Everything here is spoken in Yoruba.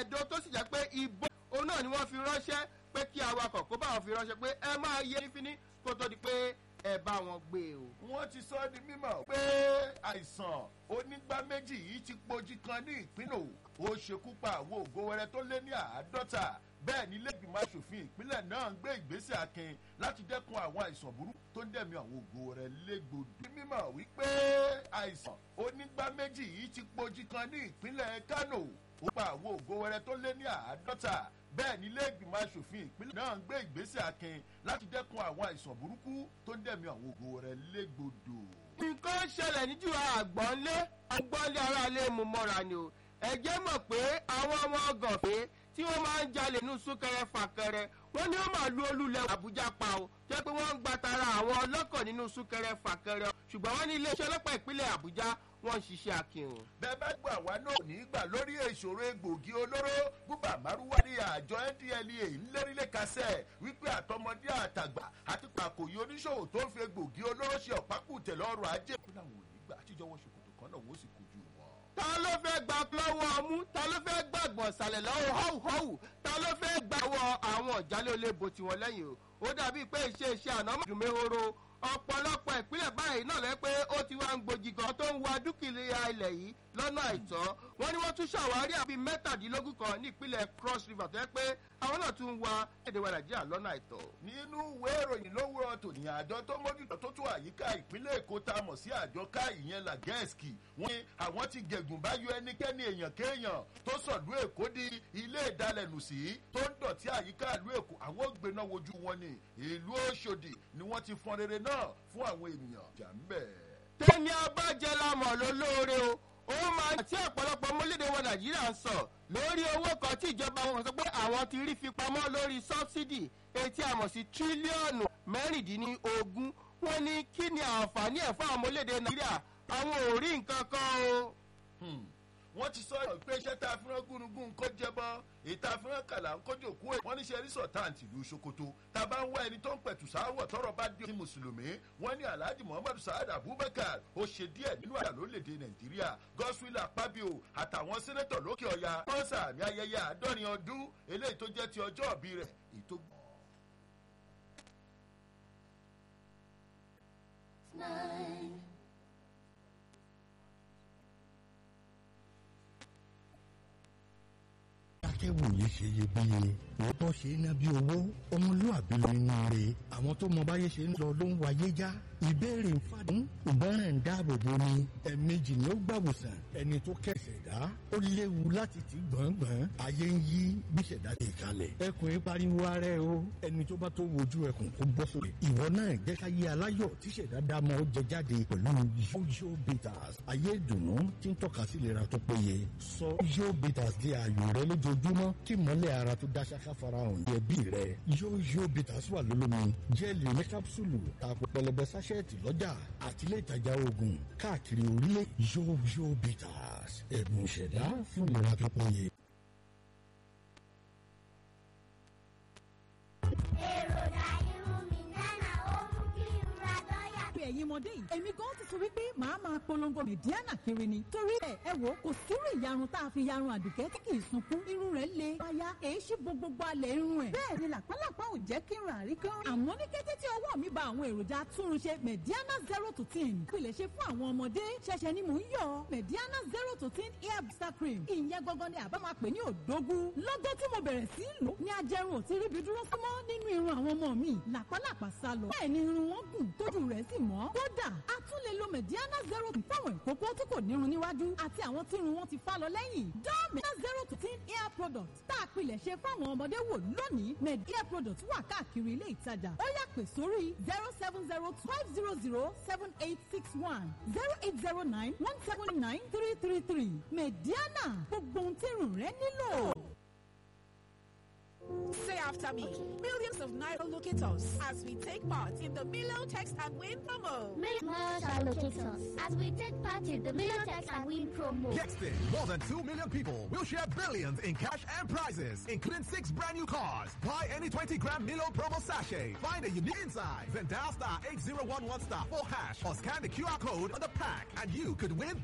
ẹ̀dọ́ tó sì jẹ́ pé ìbọn òun náà ni wọ́n fi ránṣẹ́ pé kí awakọ̀ kó bá wọn fi ránṣẹ́ pé ẹ máa yẹ fíní kó tó di pé ẹ bá wọn gbé o. wọ́n ti sọ ọ́ di mímọ̀ pé àìsàn onígbá méjì yìí ti pojí kan ní ìpínlẹ̀ Ògùn ó ṣekú pa àwọn ògo wẹrẹ tó lé ní àádọ́ta bẹ́ẹ̀ ni lẹ́gbìmọ̀ asòfin ìpínlẹ̀ náà ń gbé ìgbésẹ̀ akin láti dẹ́kun àwọn àìsàn burúkú tó ń dẹ̀mí àwọn ògo rẹ̀ légbodò. ní mímọ̀ wípé àìsàn onígbá méjì yìí ti pojí kan ní ìpínlẹ̀ Kánò ó pa àwọn ògo wẹrẹ tó lé ní àádọ́ta bẹ́ẹ̀ ni lẹ́gbìmọ̀ asòfin ìpínlẹ̀ náà ń gbé ìgbésẹ̀ akin láti dẹ́kun àwọn àìsàn burúkú tó ń dẹ̀mí àwọn ògo rẹ̀ légbodò. nǹkan ṣẹlẹ̀ níjú àgbọ̀nlé àgbọ̀nlé aráalé mu mọ́ra ni o ẹ̀jẹ̀ mọ̀ pé àwọn ọmọ ọgọ̀fẹ́ tí wọ́n máa ń jalè ní súnkẹrẹ fàkẹrẹ wọ́n ní ó máa lu olúlẹ̀ àbújá pa o jẹ́ pé wọ́n ń gba tara àwọn ọlọ́kọ̀ nínú súnkẹrẹ fàkẹrẹ ṣùgbọ́n wọ́n ní iléeṣẹ́ ọlọ́pàá ìpínlẹ̀ àbújá wọ́n ń ṣiṣẹ́ akin. bẹ́ẹ̀ bá gbà wá náà ní gbà lórí ìṣòro egbògi olóró búbà márùwá ní àjọ ndlea ńlẹ́rìlẹ̀ kásẹ̀ wípé àtọmọdé àtàgbà àti pàkòyí oníṣòwò tó ń fi egbògi olóró ṣe ọ̀pákùtẹ̀ lọ́rọ̀ ajé. kó làwọn ò ní gbà àtijọ́wọ́ ṣòkòtò kan náà wọ́n sì kojú wọn. ta ló fẹ́ gba lọ́wọ́ ọmú ta ló fẹ́ gbàgbọ́ ìsàlẹ̀ lọ́wọ́ họ́wùhọ́wù ta ló fẹ́ gbàwọ́ àwọn ìjálẹ̀ olóbo tiwọn lẹ́yìn o ó dàbí pé iṣẹ́ iṣẹ́ àná mọ̀dùnmẹ́hóró ọ̀pọ̀lọpọ̀ ìpínlẹ̀ báyìí náà lẹ́ pé ó ti wá ń gbòjì gan tó ń wa dúkìá ilẹ̀ yìí lọ́nà àìtọ́ wọ́n ní wọ́n tún ṣàwárí àbí mẹ́tàdínlógún kan ní ìpínlẹ̀ cross river tó yẹ pé àwọn náà tún ń wa èdè wa nàìjíríà lọ́nà àìtọ́. nínú ìwé ìròyìn lówùrọ̀ tòní àjọ tó mójútó tó tún àyíká ìpínlẹ̀ èkó tá a mọ̀ sí àjọ ká ìyẹn làgẹ́ẹ̀sì wọ́n ní àwọn ti gẹ̀gùn bá yọ ẹnikẹ́ni èèyàn kéèyàn tó sọ̀lú èkó di ilé ìdalẹ̀nù sí tó ń dọ̀tí àyíká ìlú èkó àwọn gbéná wojú wọn ni ìlú òṣòdì ni wọ́n ti fọn rere náà fún àwọn ènìyàn jà ń bẹ̀. tẹ́ni abájẹ́ la mọ̀ lólóore o ó máa tí ọ̀pọ̀lọpọ̀ mọ́lédè wọn nàìjíríà ń sọ lórí owó kan tí ìjọba wọn sọ pé àwọn ti rí fi pamọ́ lórí sọ́bsidì etí àmọ̀ sí tírílíọ̀nù mẹ́rìndínlógún wọn ní kí ni àǹfààní ẹ̀ fún àwọn mọ́lédè nàìjíríà àwọn ò rí nǹkan kan o. wọ́n ti sọ pé iṣẹ́ tá a fi rán gúnugún kó jẹbọ ìta fi rán kàlà ń kójú òkú ẹ̀ wọ́n ní ṣe rísọ̀táǹtì ìlú sokoto tá a bá ń wá ẹni tó ń pẹ̀tù sáwọ̀ tọrọ bá dé ní mùsùlùmí wọ́n ní alhaji muhammadu saad abubakar ó ṣe díẹ̀ nínú àyà lórílẹ̀‐èdè nàìjíríà godswill akpabio àtàwọn sẹ́nẹ́tọ̀ lókè ọ̀yà wọ́n sàmì ayẹyẹ àádọ́rin ọdún eléyìí tó jẹ́ ti ọjọ́ òbí rẹ̀ èyí tó gbọ́. nine. akẹ́wòye ṣe iyebíye òótọ́ ṣe é ná bí owó ọmọlúwàbí ló nínú rẹ̀ àwọn tó mọ báyé ṣe ń lọ ló ń wáyé já ìbéèrè ń fàdún ìgbọràn ń dáàbò bo ni ẹ̀ẹ̀mejì ni ó gbàwòsàn ẹni tó kẹsẹ̀ dá ó léwu láti ti gbọ̀ngbọ̀n ayé ń yí bí ṣẹ̀dá ti kalẹ̀ ẹkùn yìí pariwo ara ẹ o ẹni tó bá tó wojú ẹkùn kó bọ́ sórí ìwọ náà jẹ́ ká yé aláyọ̀ tí ṣẹ̀dá dá mọ́ ó jẹ jáde pẹ̀lú yóyó bitters ayé ìdùnnú tí ń tọ́ka sí ìlera tó péye sọ yóyó bitters di ààyò rẹ lójoojúmọ́ kí mọ́lẹ̀ ara tó dá ṣáká farahàn ní ẹbí rẹ yóyó bitters wà lólómi jẹ́ẹ̀lì ní kápsúlù tààpọ̀ pẹlẹbẹ sáṣẹ́ẹ̀tì lọ́jà àti ilé ìtajà oògùn káàkiri orílẹ̀ yóyó bitters ẹ̀bùn ìṣẹ̀dá fún ìlera tó péye. èròjà irun mi nánà ó mú kí n ra dọ́yà. pé ẹ̀yin ọmọdé yìí èmi gan ti sọ wípé màá máa polongo mẹ̀díánà kiri ni torí ẹ̀ ẹ wò ó kò sírú ìyarun tá a fi yarun àdùkẹ́ tí kì í sunkún irun rẹ̀ le wáyà èyí sì bo gbogbo alẹ̀ irun ẹ̀ bẹ́ẹ̀ ni làpálàpá ò jẹ́ kí n rà rí kán àmọ́ ní kété tí ọwọ́ mi ba àwọn èròjà túnrunṣe mẹ̀díánà zero to ten pilẹ̀ ṣe fún àwọn ọmọdé ṣẹ̀ṣẹ̀ ni mò ń yọ mẹ̀díánà zero to ten hair booster cream ìyẹn gangan ni àbá máa pè ní òdógún lọ́gọ́ tí mo bẹ̀rẹ̀ sí í lò ní ajẹrun ò ti ríbi dúró fún mọ́ nínú irun àwọn ọmọ mi làpálàpá sá lọ bẹ́ẹ̀ ni irun wọn gùn tójú rẹ̀ sì mọ́ kódà a tún lè lo mediana zero fáwọn ìkókó tí kò nírun níwájú àti àwọn tí irun wọn ti fá lọ lẹ́yìn dán mediana zero to ten hair product tá a pilẹ̀ ṣe fáwọn ọmọdé wò lónìí med hair product wà káàkiri ilé ìtajà ó yá pè sórí zero seven zero five zero zero seven eight six one zero eight zero nine one seven nine three three three mediana gbogbo ohun tí irun rẹ nílò. Say after me. Millions of Naira locate us as we take part in the Milo Text and Win promo. Millions shall locate us as we take part in the Milotex and Win promo. Texting more than 2 million people will share billions in cash and prizes, including six brand new cars. Buy any 20 gram Milo promo sachet. Find a unique inside. Then dial star 8011 star 4 hash or scan the QR code on the pack and you could win